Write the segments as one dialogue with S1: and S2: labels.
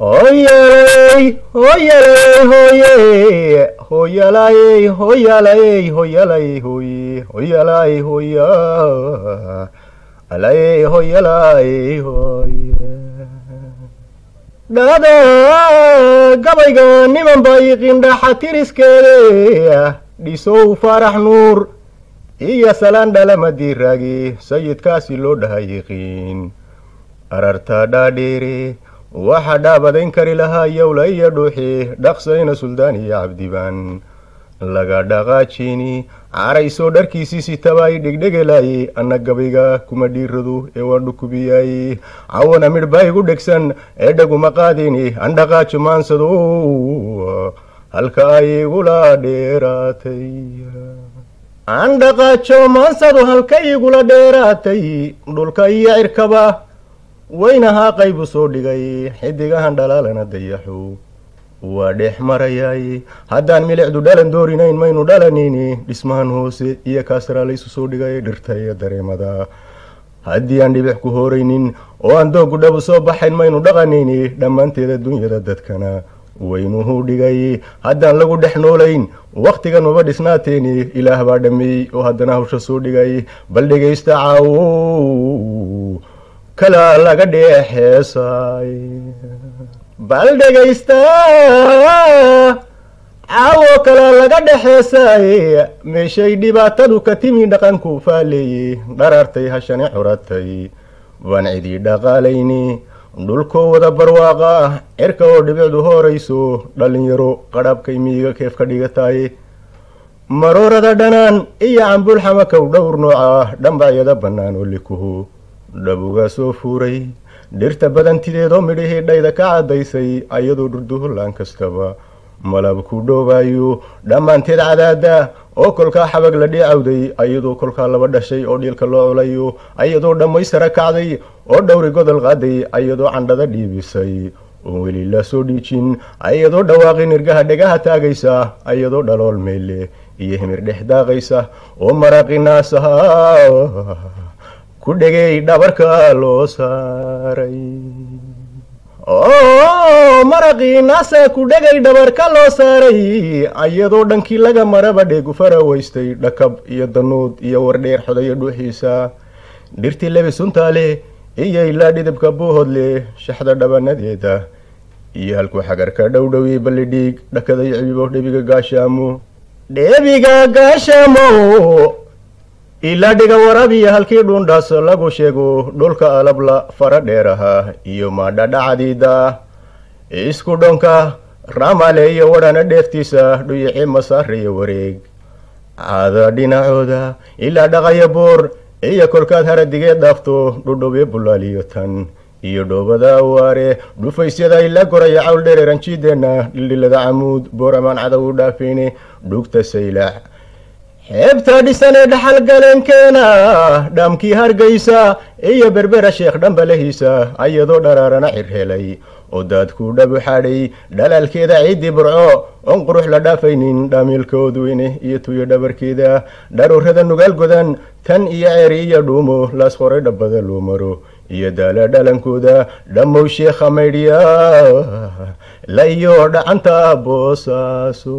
S1: Hoyalay, hoyalay, hoye, hoyalay, hoyalay, hoyalay, hoye, hoyalay, hoya, alay, hoyalay, hoye. dhada gabayga niman bay qindhaxa tiriskeede dhisow faarax nuur iyo salaan dhalama diiraagi sayidkaasi loo dhaha yiqiin ararta dhaadheere waxa dhaabadayn kari lahaa yowla iyo dhuuxi dhaqsayna suldaan iyo cabdibaan laga dhaqaajini caraysoo dharkiisii sitabaay dhegdhegelaaye anna gabayga kuma dhiiradu ee waan dhukubiyaay cawana midhbaa igu dhegsan ee dhaguma qaadini an dhaqaajo maansado halka ay igula dheeraatay an dhaqaajo maansadu halka igula dheeraatay dhulka iyo cirkaba weynahaa qaybu soo dhigay xidigahan dhalaalana dayaxo waa dhex marayaay haddaan milicdu dhalan doorinayn maynu dhalanayni dhismahan hoose iyo kaasraa laysu soo dhigay dhirta iyo dareemada haddii aan dhibix ku hooraynin oo aan doogu dhabu soo baxayn maynu dhaqanayni dhammaanteeda dunyada dadkana waynuhu dhigay haddaan lagu dhex noolayn wakhtigan maba dhisnaateeni ilaah baa dhameeyey oo haddana hawsha soo dhigay bal dhegaysta caawo kala laga dheexeesay bal dhegaysta caawo kale laga dhexeesay meeshay dhibaatadu ka timi dhaqanku faaleeyey dharartay hashani curatay baan cidii dhaqaalayni dhulkoo wada barwaaqa cirka oo dhibicdu hoorayso dhallinyaro qadhabkay miyiga keef ka dhigataay maroorada dhanaan iyo cambuulxamakow dhowr nooca dhambacyada bannaan oo likuhu dhabugaa soo fuuray dhirta badantideedoo midhihii dhayda ka caddaysay ayadoo dhurduhulaan kastaba malab ku dhoobayo dhammaanteed cadaada oo kolkaa xabag la dhiicawday ayadoo kolkaa laba dhashay oo dhiilka loo culayo ayadoo dhammaystara kacday oo dhowri godol qaaday ayadoo candhada dhiibisay oon weli la soo dhiijin ayadoo dhawaaqi nirgaha dhegaha taagaysa ayadoo dhalool meyle iyo himir dhex daaqaysa oo maraaqi naasaha ku dhegay dhabarka loo saaray oo maraqii naasa ku dhegay dhabarka loo saaray ayadoo dhankii laga maraba dheegu faraweystay dhakab iyo danuud iyo wardheer xodayo dhuuxiisa dhirtii lebi suntaale iyo ilaa dhidibka buuhodle shaxda dhabanadeeda iyo halkuu xagarka dhowdhowi ballidhiig dhakaday cibibo dhebiga gaashaamo dhebiga gaashaamo ilaa dhiga warabiya halkii dhuundhaas lagu sheego dhulka alabla fara dheer ahaa iyo maadhadhacadiida isku dhonka ramale iyo wadhana dheeftiisa dhuyici masaare iyo wareeg caada dhinacooda ilaa dhaqaya boor iyo kolkaad haradigeed dhaafto dhudhubyo bulaaliyo tan iyo dhoobada awaare dhufaysyada ilaa goraya cawl dhereeranjiideenna dhildhilada camuud booramaan cadow u dhaafeyne dhugta saylac xeebta dhisan ee dhaxal galeenkeena dhaamkii hargaysa iyo berbera sheekh dhambalahiisa ayadoo dharaarana cirhelay oo daadkuu dhabu xadhay dhalaalkeeda ciiddii burco oon qurux la dhaafaynin dhaamiilkoodweyne iyo tuyo dhabarkeeda dharuurada nugaal godan tan iyo ceeri iyo dhuumo laas qoray dhabbada loo maro iyo daala dhalankooda dhammow sheekha maydhya la iyo dhacanta boosaaso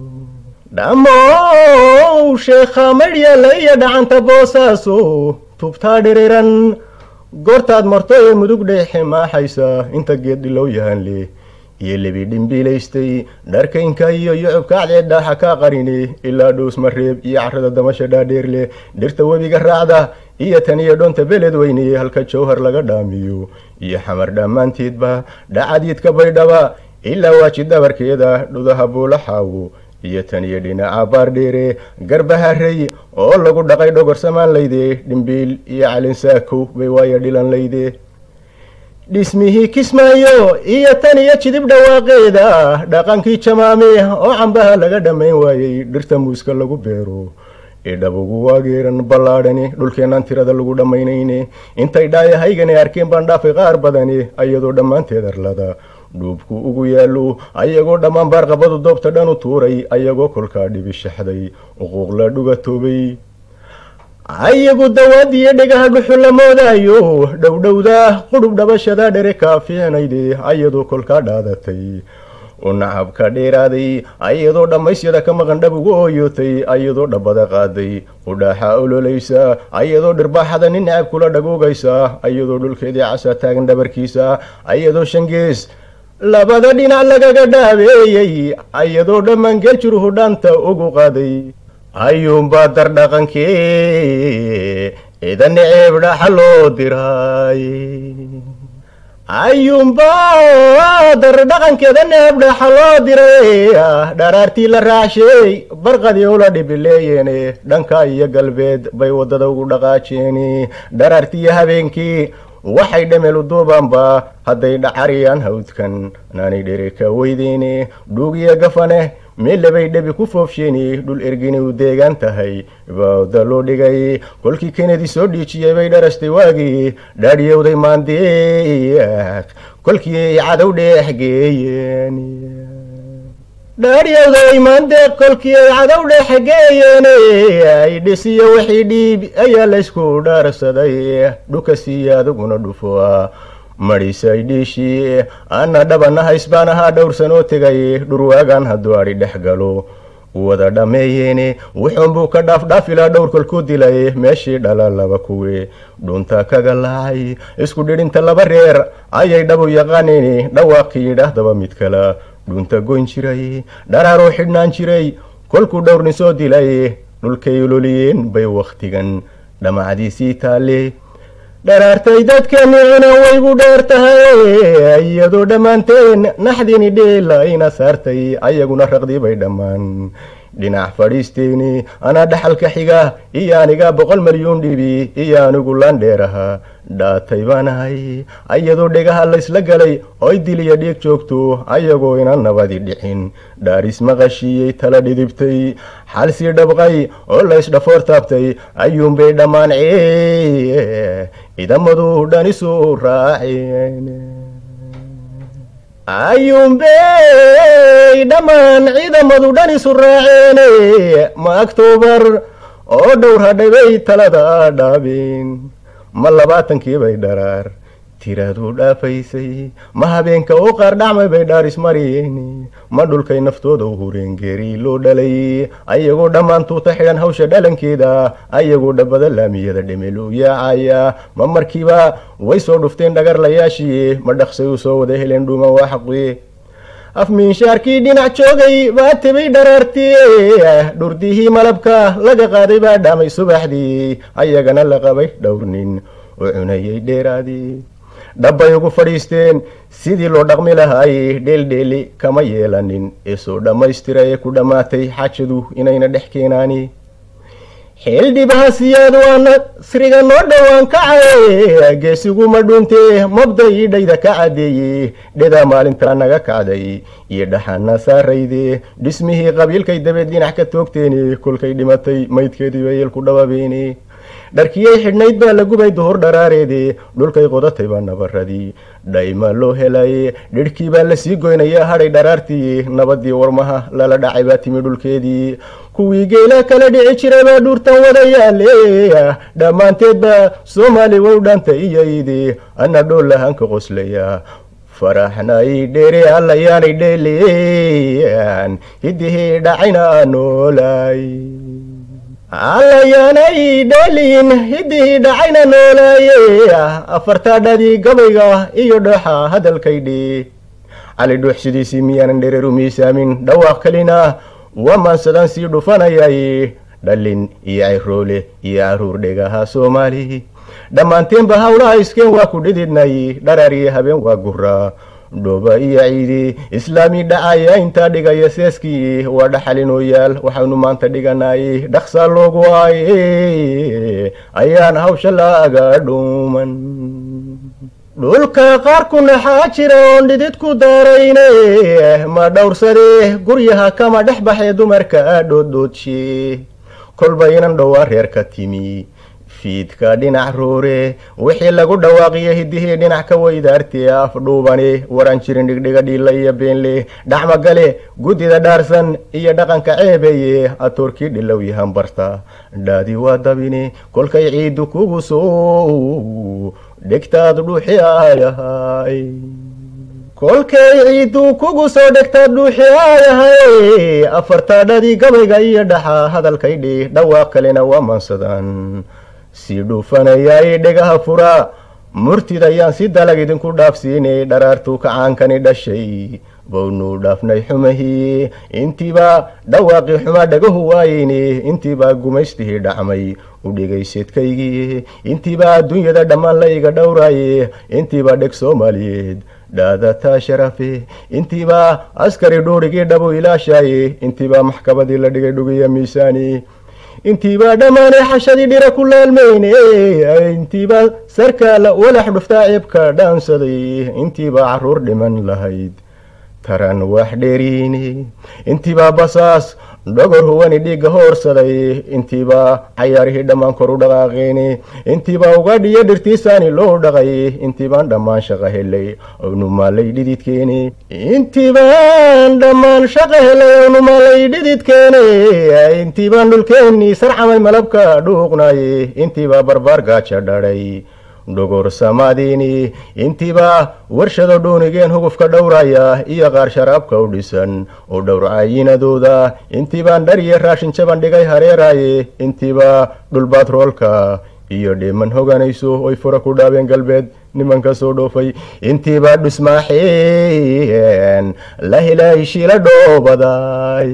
S1: dhammow sheekha maydhyala iyo dhacanta boosaaso tubtaa dhiriran goortaad marto ee mudug dheexe maaxaysa inta geed dhilow yahanle iyo lebi dhimbiilaystay dharkaynka iyo yucubka acdeed dhaaxa kaa qarine ilaa dhows mareeb iyo carrada damasha dhaadheer leh dhirta webiga raacda iyo tan iyo dhoonta beled weyne halka jawhar laga dhaamiyo iyo xamar dhammaanteedba dhacadiidka baydhaba ilaa waaji dabarkeeda dhudaha buulaxaawo iyo tan iyo dhinaca baardheere garbaharey oo lagu dhaqay dhogorsamaan layde dhimbiil iyo calinsaakow bay waaya dhilan layde dhismihii kismaayo iyo tan iyo jidib dhawaaqeeda dhaqankii jamaame oo cambaha laga dhammayn waayey dhirta muuska lagu beero ee dhabugu waageeran ballaadhani dhulkeenaan tirada lagu dhammaynayne intay dhaayahaygani arkeen baan dhaafay qaar badani ayadoo dhammaanteed arlada dhuubku ugu yaallo ayagoo dhammaan baarqabadu doobta dhan u tuuray ayagoo kolkaa dhibi shaxday uquuq la dhugatoobay ayagu dawaadiyo dhegaha dhuxu la moodaayo dhowdhowda qudhub dhabashada dhere kaa fiicnayde ayadoo kolkaa dhaadatay u nacabka dheeraaday ayadoo dhammaysyada ka maqan dhab ugu ooyootay ayadoo dhabbada qaaday udhaaxa ololaysa ayadoo dhirbaaxada nin nacab kula dhagoogaysa ayadoo dhulkeedii casa taagan dhabarkiisa ayadoo shangees labada dhinac lagaga dhaabeeyey ayadoo dhammaan geeljiruhu dhaanta ugu qaaday ayuunbaa dardhaqankee ciidan ceeb dhaxa loo diray ayuunbaa dardhaqankeeda neeb dhaxa loo diray dharaartii la raacshay barqadii ula dhibileeyeene dhanka iyo galbeed bay waddada ugu dhaqaajeeni dharaartiiyo habeenkii waxay dhameel u duubaanba hadday dhacariyaan hawdkan naanay dhere ka weydeyne dhuugiyo gafane meellabay dhebi ku foofsheeni dhul ergini u deegaan tahay baawda loo dhigay kolkii kennedy soo dhiijiyey bay dharastay waagii dhaadhiyowday maandeeq kolkii ay cadow dheex geeyeen dhaadhiyowday maandeeq kolkii ay cadow dheex geeyeen ay dhisiyo wixii dhiib ayaa laysku dhaarsaday dhukasiiyo adiguna dhufo madhisay dhiishii ana dhabana haysbaan ahaa dhowrsan oo tegay dhurwaagan hadduu adhi dhex galo wada dhammeeyeene wuxuunbuu ka dhaafdhaafilaa dhowr kolkuu dilay meeshii dhala laba kuwe dhunta kaga laacay isku dhidhinta laba reer ayay dhabu yaqaaneen dhawaaqii yidhaahdaba mid kala dhunta goyn jiray dharaaroo xidhnaan jiray kolkuu dhowrni soo dilay dhulkay ololiyeen bay wakhtigan dhamacdiisii taalle dharaartay dadkeeni cunan waygu dheer tahay iyadoo dhammaanteen naxdini dheela ina saartay ayaguna raqdii bay dhammaan dhinac fadhiisteeni anaa dhaxalka xiga iyo aniga boqol malyuun dhibi iyo anigu laan dheeraha dhaatay baanahay ayadoo dhegaha laysla galay oy diliya dhiig joogto ayagoo ina nabadi dhicin dhaaris maqashiiyey tala dhidibtay xalsii dhabqay oo laysdhafoor taabtay ayuunbay dhammaan cee idamadu dhan isu raaceen ayuunbey dhammaan ciidamadu dhan isu raaceene ma octoobar oo dhowr hadhabay talada dhaabeen ma labaatankii bay dharaar tiraaduu dhaafaysay ma habeenka oo qaar dhacmay bay dhaaris mariyeen ma dhulkay naftooda u hureen geeri loo dhalay ayagoo dhammaan tuuta xidhan hawsha dhalankeeda ayagoo dhabbada laamiyada dhimil u yaacaya ma markiiba way soo dhufteen dhagarlayaashii ma dhaqsay u soo wada heleen dhuuman waa xaqi afmiinshaarkii dhinac joogay baa tibay dharaartii dhurdihii malabka laga qaaday baa dhaamay subaxdii ayagana la qabay dhowrnin oo cunayay dheeraadii dhabbay ugu fadhiisteen sidii loo dhaqmi lahaay dheeldheeli kama yeelanin ee soo dhammaystira ee ku dhammaatay xaajadu inayna dhex keenaani xeeldhibaha siyaad waa nasriga noo dhowaan kacaye geesiguma dhuuntee mabda ii dhayda ka cadeeye dhedaa maalintaa naga kacday iyo dhaxana saarayde dhismihii qabiilkay dabeed dhinac ka toogteeni kolkay dhimatay maydkeedii bay yeelku dhababeeni dharkiyay xidhnayd baa la gubay duhur dharaareede dhulkay qodatay baa nabaradii dhayma loo helaye dhidhkii baa lasii goynaya hadhay dharaartii nabadii warmaha lala dhacay baa timi dhulkeedii kuwii geela kala dhici jiray baa dhuurtan wada yaale dhammaanteed baa soomaali wow dhanta iyaydi ana dhool lahaanka qoslaya faraxnay dheere allayaanay dheeleyan hidihii dhacayna noolay allayaanay dheelin hidihii dhacayna noolaaye afartaadhadii gabayga iyo dhoxa hadalkaydhi cali dhuux sidiisii miyaanan dhereer u miisaamin dhawaaq kalina waa maansadaan sii dhufanayay dhalin iyo cayroole iyo caruur dhegaha soomaali dhammaanteenba hawlaha iskeen waa ku dhididnay dharaar iyo habeen waa guraa dhooba iyo ciidi islaami dhacaya intaa dhigaya seeskii waa dhaxalinooyaal waxaynu maanta dhiganay dhaqsaa loogu aaye ayaan hawsha laaga dhuuman dhulka qaar ku naxaa jira oon dhidid ku daarayne ma dhowrsade guryaha kama dhex baxee dumarka dhoodhoodshe kolba inan dhowaa reer ka timi fiidka dhinac roore wixii lagu dhawaaqiya hidihii dhinac ka weydaartee afdhuubane waran jirin dhigdhiga dhiilla iyo beenle dhacmagale guddida dhaarsan iyo dhaqanka ceebeeye atoorkii dhilow yahan barta dhaadi waa dabine kolkay ciiddu kugu soo dhegtaad dhuuxi ayahay kolkay ciiddu kugu soo dhegtaad dhuuxi ayahay afartaadhadii gabayga iyo dhaxa hadalkaydhi dhawaaq kalena waa maansadaan sii dhuufanayay dhegaha fura murtidayaan si dalag idinku dhaafsiinay dharaartuu kacaankani dhashay bawnuu dhaafnay xumahii intiibaa dhawaaqii xumaa dhagahu waayeyne intiibaa gumaystihii dhacmay u dhegayseedkaygii intiibaa adduunyada dhammaan la iga dhowraaye intiibaa dheg soomaaliyeed dhaadataa sharafe intiibaa askari dhuurigii dhabu ilaashaaye intiibaa maxkamadii la dhigay dhugiya miisaani intiibaa dhammaanay xashadii dhira ku laalmeyne intiibaa sarkaala walax dhuftaa ceebka dhaansaday intiibaa caruur dhiman lahayd taran wax dheeriine intiibaa basaas dhogor huwani dhiigga hoorsaday intiibaa cayaarihii dhammaan kor u dhaqaaqeene intiibaa ugaadhiyo dhirtiisaani loo dhaqay intiibaan dhammaan shaqa helay ownumaalay dhididkeene intiibaan dhammaan shaqa helay ownumaalay dhididkeene intiibaan dhulkeennii sarcamay malabka dhuuqnaaye intiibaa barbaar gaaja dhadhay dhogor samaadiini intiibaa warshado dhuunigeen hugufka dhowraya iyo qaar sharaabka u dhisan oo dhowrcaayinadooda intiibaan dhar iyo raashin jaban dhigay hareeraaye intiibaa dhulbaatroolka iyo dheeman hoganayso oy fura ku dhaabeen galbeed nimanka soo dhoofay intiibaa dhusmaaxeen la helay shila dhoobaday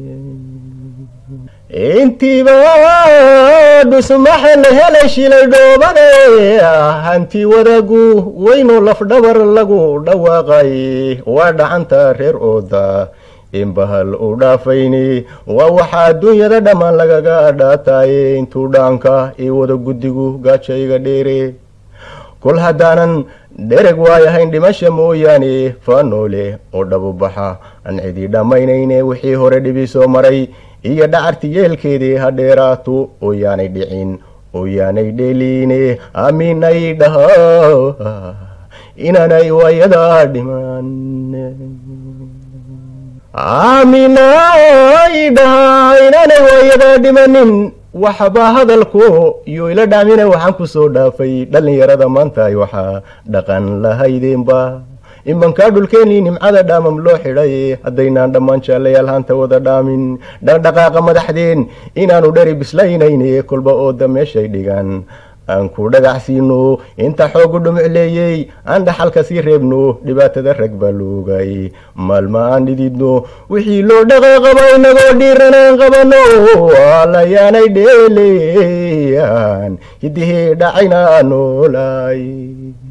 S1: intiibaa dhusmaxe la helay shilay dhoobade hanti wadagu weynoo lafdhabar lagu dhawaaqay waa dhacanta reer ooda inbahal u dhaafayni waa waxaa adduunyada dhammaan lagaga dhaataye intuu dhaanka io wada guddigu gaajayga dheere kol haddaanan dhereg waayahayn dhimasha mooyaane faanoole oo dhabubaxa aan cidii dhammaynayne wixii hore dhibi soo maray iyo dhacarti yeelkeedii ha dheeraato oo yaanay dhicin oo yaanay dheeliine aaminay dhaha inaanay waayadaa dhiman aaminay dhaha inaanay waayadaa dhimanin waxbaa hadalku iyo ila dhaamina waxaan ku soo dhaafay dhallinyarada maanta ay waxaa dhaqan lahaydeenba imankaa dhulkeenii nimcada dhaamam loo xidhay haddaynaan dhammaan jaallayaal hanta wada dhaamin dhaqdhaqaaqa madaxdeen inaanu dheri bislaynayne kolba ooda meeshay dhigaan aan ku dhagacsiino inta xoogu dhumucleeyey aan dhaxalka sii reebno dhibaatada rag baa loogay maalma aan dhididno wixii loo dhaqaaqaba inagoo dhiiranaan qabano alayaanay dheeleeyaan hidihii dhacayna noolay